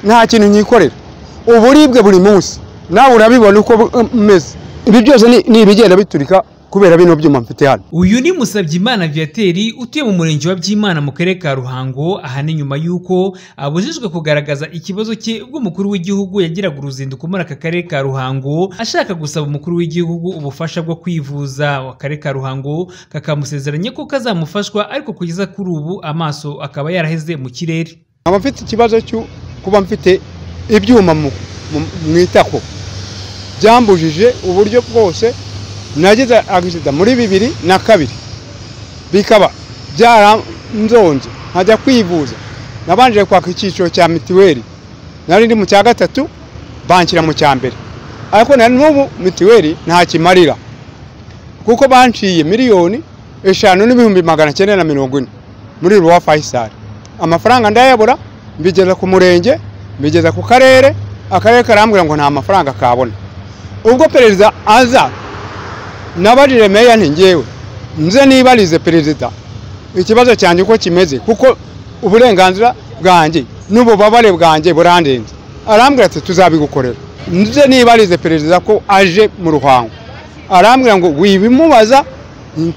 nta kintu nyikorera uburibwe buri munsi nawe urabibona uko umeze ibi byose ni ni ibigenda biturika kubera bino byuma mfite hano uyu ni Musabyimana Viateur utuye mu murenge wa Byimana mu karere ka Ruhango ahane nyuma y'uko abujijwe kugaragaza ikibazo cye ubwo umukuru w'igihugu yagiraga uruzinduko muri aka karere ka Ruhango ashaka gusaba umukuru w'igihugu ubufasha bwo kwivuza akarere ka Ruhango kakamusezeranya ko kazamufashwa ariko kugeza kuri ubu amaso akaba yaraheze mu kirere nkaba mfite ikibazo cyo kuba mfite ibyuma mu- mu- mu itako byambujije uburyo bwose nagize agisida muri bibiri na kabiri bikaba byaranzonze nkajya kwivuza nabanje kwaka icyiciro cya mitiweli nari ndi mu cya gatatu banshyira mu cya mbere ariko na n'ubu mitiweli ntakimarira kuko banciye miliyoni eshanu n'ibihumbi magana cyenda na mirongo ine muri ruwa fayisari amafaranga ndayabura mbigeza ku murenge mbigeza ku karere akarere karambwira ngo nta mafaranga kabona ubwo perezida aza nabajije meya nti ngewe nze nibarize perezida ikibazo cyanjye uko kimeze kuko uburenganzira bwanjye n'ububabare bwanjye burandenze arambwira ati tuzabigukorera nze nibarize perezida ko aje mu ruhango arambwira ngo wibimubaza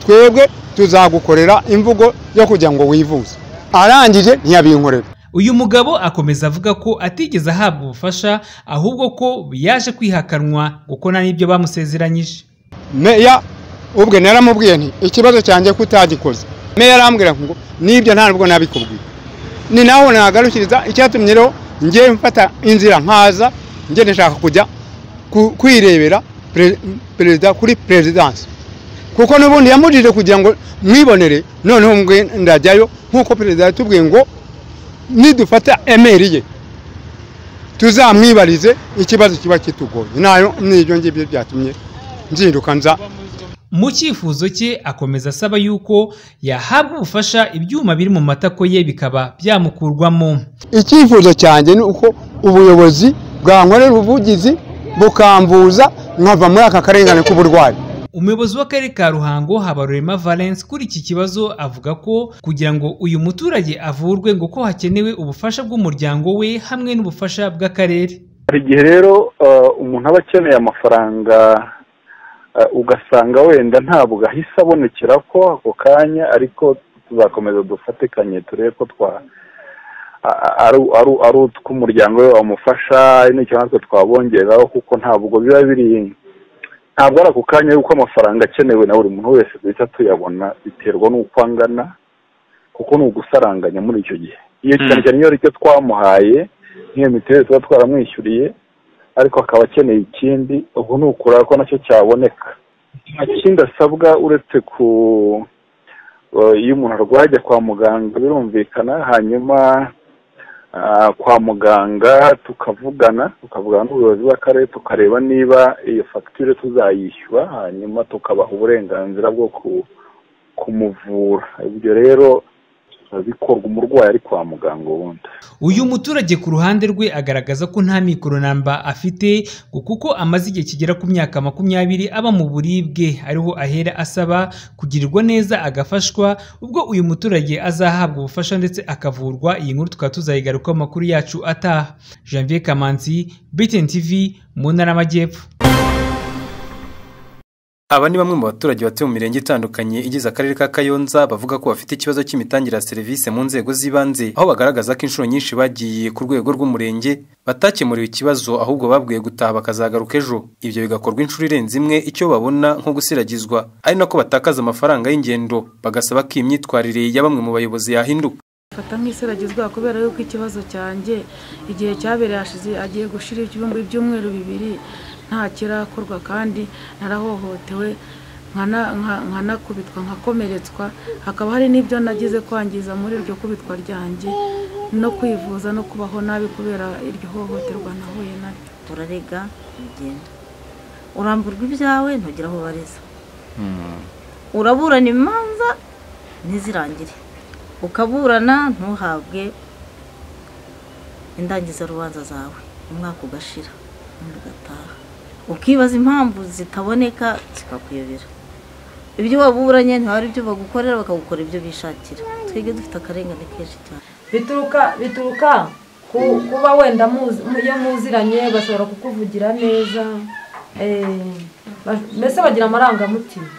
twebwe tuzagukorera imvugo yo kugira ngo wivuze arangije ntiyabinkorera uyu mugabo akomeza avuga ko atigeze ahabwa ubufasha ahubwo ko yaje kwihakanwa kuko nta n'ibyo bamusezeranyije meya ubwe naramubwiye nti ikibazo cyanjye ko utagikoze meya arambwira ngo nibyo ntabwo nabikubwiye ni naho nagarukiriza icyatumye rero ngewe mfata inzira nkaza ngenda nshaka kujya ku- kwirebera pere- perezida kuri perezidansi kuko n'ubundi yamujije kugira ngo mwibonere noneho mwe ndajyayo nk'uko perezida yatubwiye ngo nidufata emeri ye tuzamwibarize ikibazo kiba kitugoye nayo n'ibyo ngibyo byatumye nzinduka nza mu cyifuzo cye akomeza asaba yuko yahabwa ubufasha ibyuma biri mu matako ye bikaba byamukurwamo icyifuzo cyanjye ni uko ubuyobozi bwankorera ubuvugizi bukambuza nkava muri aka karengane k'uburwayi umuyobozi w'akarere ka ruhango habarurema valence kuri iki kibazo avuga ko kugira ngo uyu muturage avurwe ngo ko hakenewe ubufasha bw'umuryango we hamwe n'ubufasha bw'akarere hari igihe rero eh, umuntu aba akeneye amafaranga eh, ugasanga wenda ntabwo ahise abonekera ko ako kanya ariko tuzakomeza dufatikanye turebe ko twa a- a- ari- ari- ari utw'umuryango we wamufasha ari n'icyo natwe twabongeraho kuko ntabwo biba biri ntabwo ari ako kanya kuko amafaranga akenewe na buri muntu wese duhita tuyabona biterwa n'uko angana kuko ni ugusaranganya muri icyo gihe iyo cyane cyane iyo ari cyo twamuhaye nk'iyo mituweli tuba twaramwishyuriye ariko akaba akeneye ikindi ubwo ni ukureba ko nacyo cyaboneka nta kindi asabwa uretse ku eh, iyo umuntu arwaye ajya kwa muganga birumvikana hanyuma ah, kwa muganga tukavugana tukavugana n'ubuyobozi bw'akarere tukareba niba iyo fagitire tuzayishyura hanyuma tukabaha uburenganzira bwo ku- kumuvura ibyo rero bikorwa umurwayi ari kwa muganga ubundi uyu muturage ku ruhande rwe agaragaza ko nta mikoronamba afite ngo kuko amaze igihe kigera ku myaka makumyabiri aba mu buribwe ariho ahera asaba kugirirwa neza agafashwa ubwo uyu muturage azahabwa ubufasha ndetse akavurwa iyi nkuru tukaba tuzayigarukaho mu makuru yacu ataha janvier kamanzi btn tv mu ntara y'amajyepfo Aba ni bamwe mu baturage batuye mu mirenge itandukanye igize akarere ka Kayonza bavuga ko bafite ikibazo cy'imitangire ya serivisi mu nzego z'ibanze aho bagaragaza ko inshuro nyinshi bagiye ku rwego rw'umurenge batakemuriwe ikibazo ahubwo babwiye gutaha bakazagaruka ejo ibyo bigakorwa inshuro irenze imwe icyo babona nko gusiragizwa ari nako batakaza amafaranga y'ingendo bagasaba ko iyi myitwarire ya bamwe mu bayobozi yahinduka mfata nk'iseragizwa kubera yuko ikibazo cyanjye igihe cyabereye hashize agiye gushira ibyumba ibyumweru bibiri nta kirakorwa kandi narahohotewe nkana- nka- nkanakubitwa nkakomeretswa hakaba hari n'ibyo nagize kwangiza muri iryo kubitwa ryanjye no kwivuza no kubaho nabi kubera iryo hohoterwa nahuye naryo turarega uragenda uramburwa ibyawe ntugire aho ubariza uraburana imanza ntizirangire ukaburana ntuhabwe indangizarubanza zawe umwaka ugashira undi ugataha ukibaza impamvu zitaboneka zikakuyobera ibyo waburanye ntihari ibyo bagukorera bakagukora ibyo bishakira twebwe dufite akarengane kenshi cyane bituruka bituruka ku ku- kuba wenda muzi iyo muziranye bashobora kukuvugira neza eh, ba- mbese bagira amarangamutima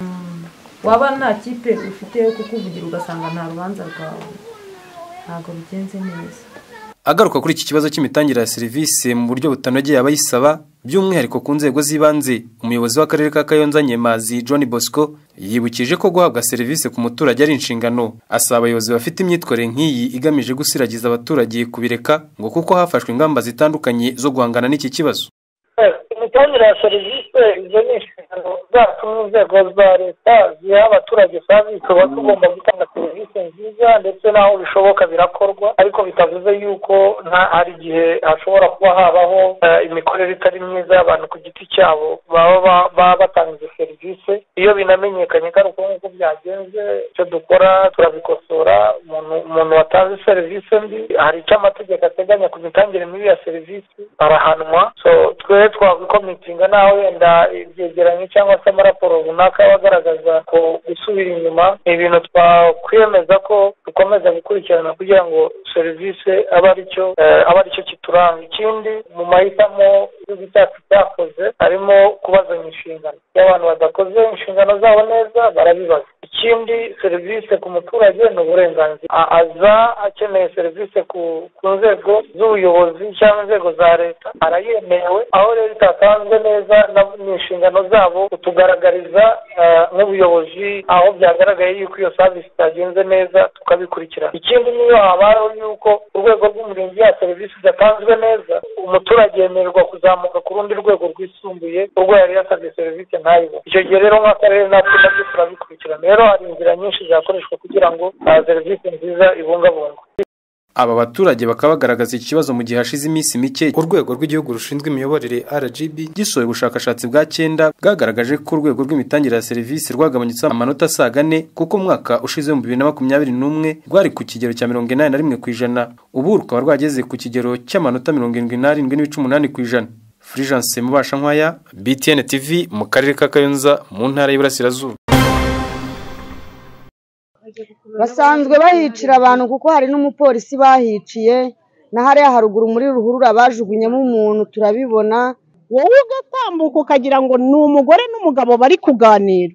Mm. waba nta kipe ufite yo kukuvugira ugasanga nta rubanza rwawe ntabwo bigenze neza Agaruka kuri iki kibazo cy'imitangire ya serivisi mu buryo butanogeye abayisaba by'umwihariko ku nzego z'ibanze umuyobozi w'akarere ka Kayonza Nyemazi John Bosco yibukije ko guhabwa serivisi ku muturage ari inshingano asaba abayobozi bafite imyitwarire nk'iyi igamije gusiragiza abaturage kubireka ngo kuko hafashwe ingamba zitandukanye zo guhangana n'iki kibazo imitangire ya serivisi izo ni inshingano zacu n'inzego za leta ziha abaturage kandi tuba tugomba gutanga serivisi nziza ndetse n'aho bishoboka birakorwa ariko bitavuze yuko nta hari igihe hashobora kuba habaho eh, imikorere itari myiza y'abantu ku giti cyabo baba ba- baba batanga izo serivisi iyo binamenyekanye kandi uko nguko byagenze icyo dukora turabikosora umuntu umuntu watanze serivisi mbi hari icyo amategeko ateganya ku mitangire mibi ya serivisi arahanwa so twe twakwikomitinga naho wenda ibyegeranyo cyangwa se amaraporo runaka aba agaragaza ko gusubira inyuma ni ibintu twakwiyemeza ko dukomeza gukurikirana kugira ngo serivisi abe aricyo eh, abe aricyo kituranga ikindi mu mahitamo igihugu cyacu cyakoze harimo kubazanya inshingano iyo abantu badakoze inshingano zabo neza barabibaza ikindi serivisi ku muturage ni uburenganzira A- aza akeneye serivisi ku ku nzego z'ubuyobozi cyangwa inzego za leta arayemerewe aho rero itatanzwe neza na- ni inshingano zabo kutugaragariza eh, nk'ubuyobozi aho byagaragaye yuko iyo savisi itagenze neza tukabikurikirana ikindi niyo habayeho yuko urwego rw'umurenge ya serivisi idatanzwe neza umuturage yemererwa kuzamuka ku rundi rwego rwisumbuye urwo yari yasabye serivisi ntayibone icyo gihe rero nk'akarere natwe nabyo turabikurikirana rero hari inzira nyinshi zakoreshwa kugira ngo ah, serivisi nziza ibungabungwe aba baturage bakaba bagaragaza iki kibazo mu gihe hashize iminsi mike urwego rw'igihugu rushinzwe imiyoborere RGB gisohoye ubushakashatsi bwa cyenda bwagaragaje ko urwego rw'imitangire ya serivisi rwagabanyutse amanota asaga ane kuko umwaka ushize mu bibiri na makumyabiri n'umwe rwari ku kigero cya mirongo inani na rimwe ku ijana ubu rukaba rwageze ku kigero cy'amanota mirongo irindwi n'arindwi n'ibice umunani ku ijana Fulgence Mubashankwaya BTN TV mu karere ka Kayonza mu ntara y'Iburasirazuba basanzwe bahicira abantu kuko hari n'umupolisi bahiciye na hariya haruguru muri ruhurura bajugunyemo umuntu turabibona wowe ugatambuka ukagira ngo ni umugore n'umugabo bari kuganira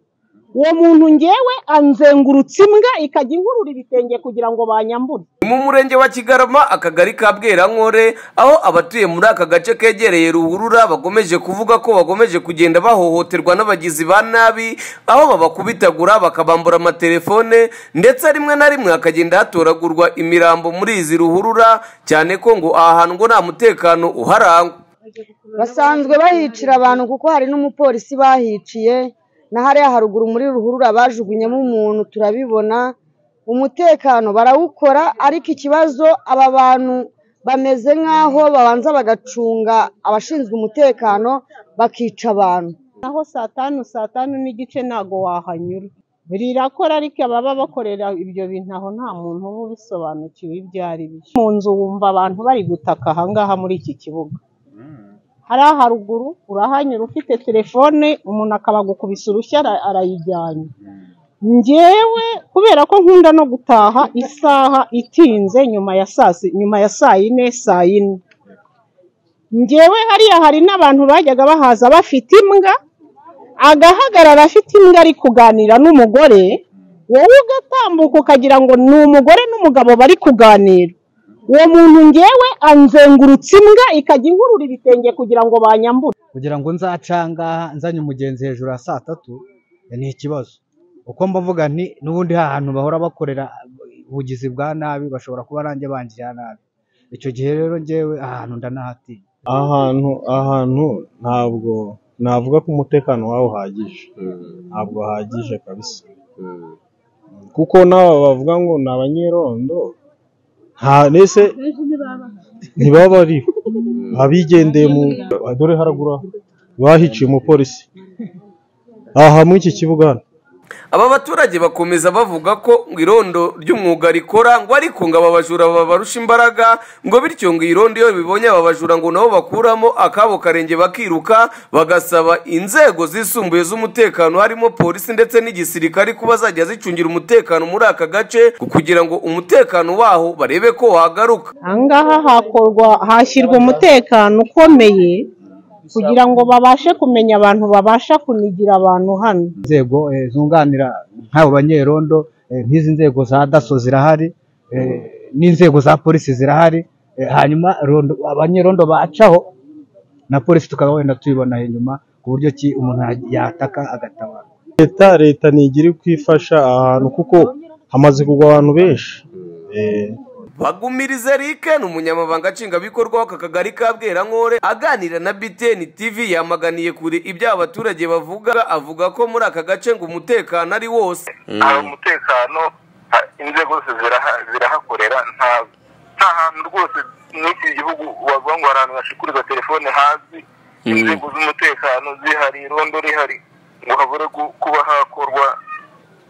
uwo muntu ngewe anzengurutse imbwa ikajya inkurura ibitenge kugira ngo banyambure mu murenge wa kigarama akagari ka bwerankore aho abatuye muri aka gace kegereye ruhurura bakomeje kuvuga ko bakomeje kugenda bahohoterwa n'abagizi ba nabi aho babakubitagura bakabambura amatelefone ndetse rimwe na rimwe hakagenda hatoragurwa imirambo muri izi ruhurura cyane ko ngo aha hantu ngo nta mutekano uharangwa basanzwe bahicira abantu kuko hari n'umupolisi bahiciye na hariya haruguru muri ruhurura bajugunyemo umuntu turabibona umutekano barawukora ariko ikibazo aba bantu bameze nk'aho babanza bagacunga abashinzwe umutekano bakica abantu naho saa tanu saa tanu n'igice ntago wahanyura rirakora ariko ababa bakorera ibyo bintu aho nta muntu uba ubisobanukiwe ibyo ari byo mu nzu wumva abantu bari gutaka ahangaha muri iki kibuga hariya haruguru urahanyura ufite telefone umuntu akabagukubisa urushyi ara- arayijyanye njyewe kubera ko nkunda no gutaha isaha itinze nyuma ya saa si- nyuma ya saa yine saa yine njyewe hariya hari n'abantu bajyaga bahaza bafite imbwa agahagarara afite imbwa ari kuganira n'umugore wowe ugatambuka ukagira ngo ni umugore n'umugabo bari kuganira uwo muntu ngewe anzengurutse imbwa ikajya inkurura ibitenge kugira ngo banyambure kugira ngo nzacanga nzanye umugenzi hejuru ya saa tatu ni ikibazo uko mbavuga nti n'ubundi ha hantu bahora bakorera ubugizi bwa nabi bashobora kuba nanjye bangirira nabi icyo gihe rero njyewe ahantu ndanahatinya ahantu ahantu ntabwo navuga ko umutekano wawe uhagije ntabwo uhagije kabisa kuko n'aba bavuga ngo ni abanyerondo nta nese ntibaba bariho abigendeye mu dore haragura bahiciye umupolisi aha muri iki kibuga hano aba baturage bakomeza bavuga ko ngo irondo ry'umwuga rikora ngo ariko ngo aba bajura babarusha imbaraga ngo bityo ngo iyi rondo iyo bibonye aba bajura ngo nabo bakuramo akabo karenge bakiruka bagasaba inzego zisumbuye z'umutekano harimo polisi ndetse n'igisirikare ko bazajya zicungira umutekano muri aka gace kugira ngo umutekano waho barebe ko wagaruka aha ngaha hakorwa hashyirwa umutekano ukomeye kugira ngo babashe kumenya abantu babasha kunigira abantu hano inzego eh, zunganira nk'abo banyerondo eh, nk'izi nzego za daso zirahari eh, n'inzego za polisi zirahari eh, hanyuma rondo- abanyerondo bacaho na polisi tukaba wenda tuyibonaho inyuma ku buryo ki umuntu ya- yataka agatabara leta leta ntigira uko ifasha ahantu kuko hamaze kugwa abantu benshi Eh, bagumirize rike ni umunyamabanga nshingwabikorwa w'aka kagari ka bwerankore aganira na btn tv yamaganiye kure ibyo abaturage bavuga avuga ko muri aka gace ngo umutekano ari wose hari umutekano ha- inzego zose ziraha- zirahakorera nta nta hantu rwose mw'iki gihugu wavuga ngo hari ahantu hashikurirwa telefone hasi inzego z'umutekano zihari irondo rihari ngo habure gu- kuba hakorwa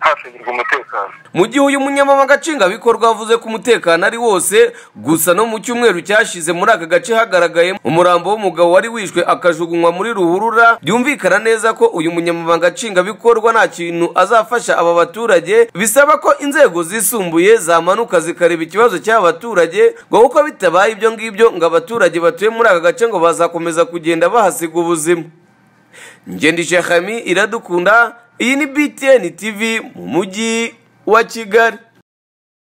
hashingirwa umutekano mu gihe uyu munyamabanga nshingwabikorwa avuze ko umutekano ari wose gusa no mu cyumweru cyashize muri aka gace hagaragaye umurambo w'umugabo wari wishwe akajugunywa muri ruhurura byumvikana neza ko uyu munyamabanga nshingwabikorwa nta kintu azafasha aba baturage bisaba ko inzego zisumbuye zamanuka zikareba ikibazo cy'aba baturage ngo kuko bitabaye ibyo ngibyo ngo abaturage batuye muri aka gace ngo bazakomeza kugenda bahasiga ubuzima ngende shekami iradukunda iyi ni btn tv mu mujyi wa kigali